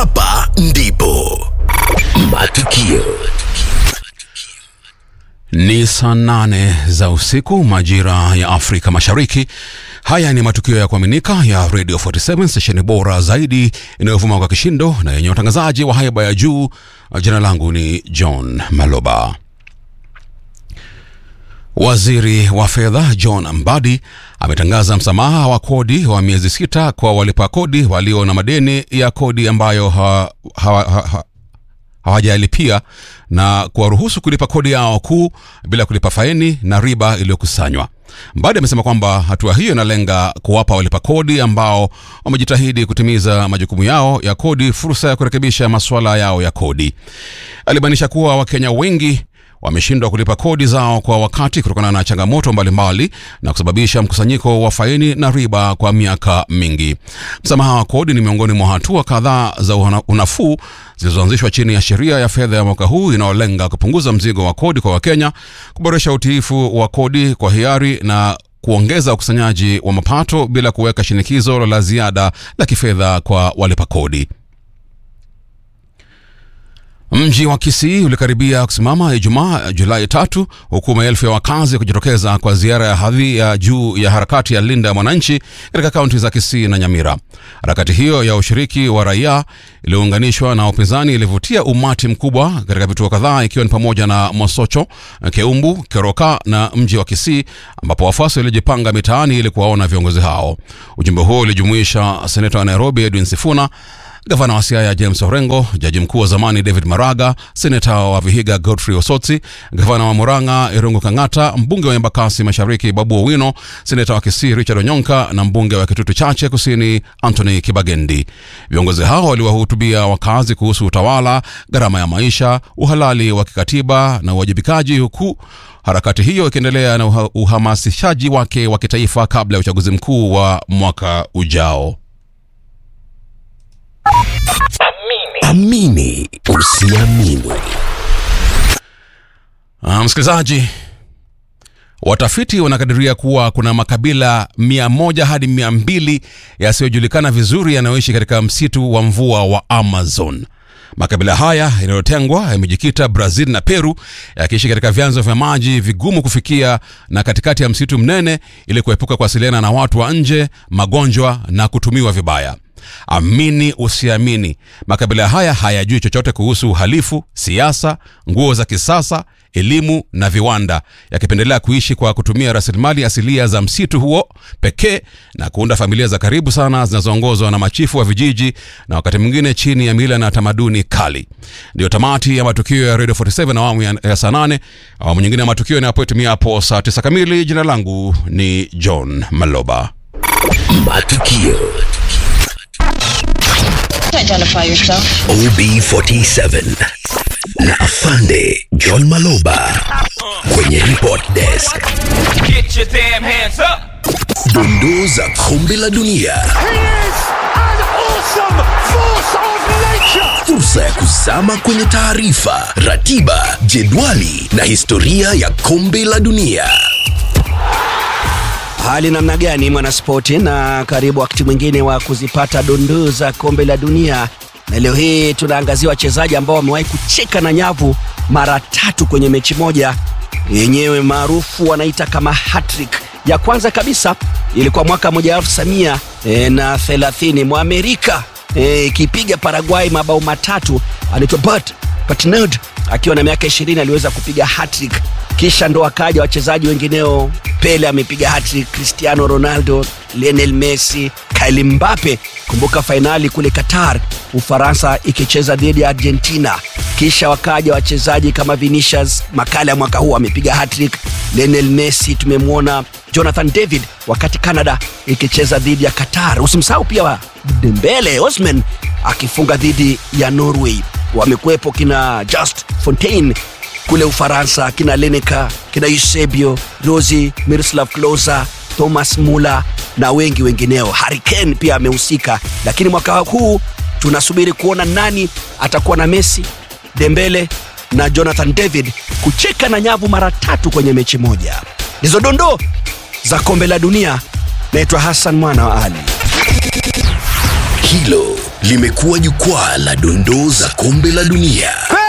hapa ndipo matukio Ni saa nane za usiku majira ya Afrika Mashariki. Haya ni matukio ya kuaminika ya Radio 47 stesheni bora zaidi inayovuma kwa kishindo na yenye utangazaji wa haiba ya juu. Jina langu ni John Maloba. Waziri wa fedha John Mbadi ametangaza msamaha wa kodi wa miezi sita kwa walipa kodi walio na madeni ya kodi ambayo ha, ha, ha, ha, hawajalipia na kuwaruhusu kulipa kodi yao kuu bila kulipa faini na riba iliyokusanywa. Mbadi amesema kwamba hatua hiyo inalenga kuwapa walipa kodi ambao wamejitahidi kutimiza majukumu yao ya kodi fursa ya kurekebisha masuala yao ya kodi. Alibainisha kuwa Wakenya wengi wameshindwa kulipa kodi zao kwa wakati kutokana na changamoto mbalimbali na kusababisha mkusanyiko wa faini na riba kwa miaka mingi. Msamaha wa kodi ni miongoni mwa hatua kadhaa za una- unafuu zilizoanzishwa chini ya sheria ya fedha ya mwaka huu inayolenga kupunguza mzigo wa kodi kwa Wakenya, kuboresha utiifu wa kodi kwa hiari na kuongeza ukusanyaji wa mapato bila kuweka shinikizo la ziada la kifedha kwa walipa kodi. Mji wa Kisii ulikaribia kusimama Ijumaa Julai tatu, huku maelfu ya wakazi kujitokeza kwa ziara ya hadhi ya juu ya harakati ya Linda ya Mwananchi katika kaunti za Kisii na Nyamira. Harakati hiyo ya ushiriki wa raia iliyounganishwa na upinzani ilivutia umati mkubwa katika vituo kadhaa, ikiwa ni pamoja na Mosocho, Keumbu, Keroka na mji wa Kisii, ambapo wafuasi walijipanga mitaani ili kuwaona viongozi hao. Ujumbe huo ulijumuisha seneta wa Nairobi Edwin Sifuna gavana wa Siaya James Orengo, jaji mkuu wa zamani David Maraga, seneta wa Vihiga Godfrey Osotsi, gavana wa Murang'a Irungu Kang'ata, mbunge wa Embakasi Mashariki Babu Owino, seneta wa Kisii Richard Onyonka na mbunge wa Kitutu Chache Kusini Anthony Kibagendi. Viongozi hao waliwahutubia wakazi kuhusu utawala, gharama ya maisha, uhalali wa kikatiba na uwajibikaji, huku harakati hiyo ikiendelea na uha- uhamasishaji wake wa kitaifa kabla ya uchaguzi mkuu wa mwaka ujao. amini usiamini Ah, msikilizaji, watafiti wanakadiria kuwa kuna makabila mia moja hadi mia mbili yasiyojulikana vizuri yanayoishi katika msitu wa mvua wa Amazon. Makabila haya yanayotengwa yamejikita Brazil na Peru, yakiishi katika vyanzo vya maji vigumu kufikia na katikati ya msitu mnene, ili kuepuka kuwasiliana na watu wa nje, magonjwa na kutumiwa vibaya. Amini usiamini, makabila haya hayajui chochote kuhusu uhalifu, siasa, nguo za kisasa, elimu na viwanda, yakipendelea kuishi kwa kutumia rasilimali asilia za msitu huo pekee na kuunda familia za karibu sana zinazoongozwa na machifu wa vijiji na wakati mwingine chini ya mila na tamaduni kali. Ndiyo tamati ya matukio ya Radio 47 awamu ya, ya saa 8. Awamu nyingine ya matukio inapotimia hapo saa 9 kamili. Jina langu ni John Maloba. matukio Identify yourself. OB47 na afande John Maloba kwenye report desk Get your damn hands up! dondoo za kombe la dunia He is an awesome force of nature. fursa ya kuzama kwenye taarifa ratiba jedwali na historia ya kombe la dunia Hali namna gani mwanaspoti, na karibu wakati mwingine wa kuzipata dondoo za kombe la dunia, na leo hii tunaangazia wachezaji ambao wamewahi kucheka na nyavu mara tatu kwenye mechi moja, yenyewe maarufu wanaita kama hattrick. Ya kwanza kabisa ilikuwa mwaka 1930 e, na 30 Mwamerika eh, ikipiga Paraguay mabao matatu, anaitwa Bert Patnod akiwa na miaka 20 aliweza kupiga hattrick kisha ndo akaja wachezaji wengineo pele amepiga hattrick cristiano ronaldo lionel messi Kylian Mbappe kumbuka fainali kule qatar ufaransa ikicheza dhidi ya argentina kisha wakaja wachezaji kama vinicius makala ya mwaka huu amepiga hattrick lionel messi tumemwona jonathan david wakati canada ikicheza dhidi ya qatar usimsahau pia wa dembele osman akifunga dhidi ya norway wamekuwepo kina just fontaine kule Ufaransa, kina Lineker, kina Eusebio, Rosi, Miroslav Klose, Thomas Muller na wengi wengineo. Harry Kane pia amehusika, lakini mwaka huu tunasubiri kuona nani atakuwa na Messi, Dembele na Jonathan David kucheka na nyavu mara tatu kwenye mechi moja. Ndizo dondoo za kombe la dunia. Naitwa Hassan mwana wa Ali. hilo limekuwa jukwaa la dondoo za kombe la dunia.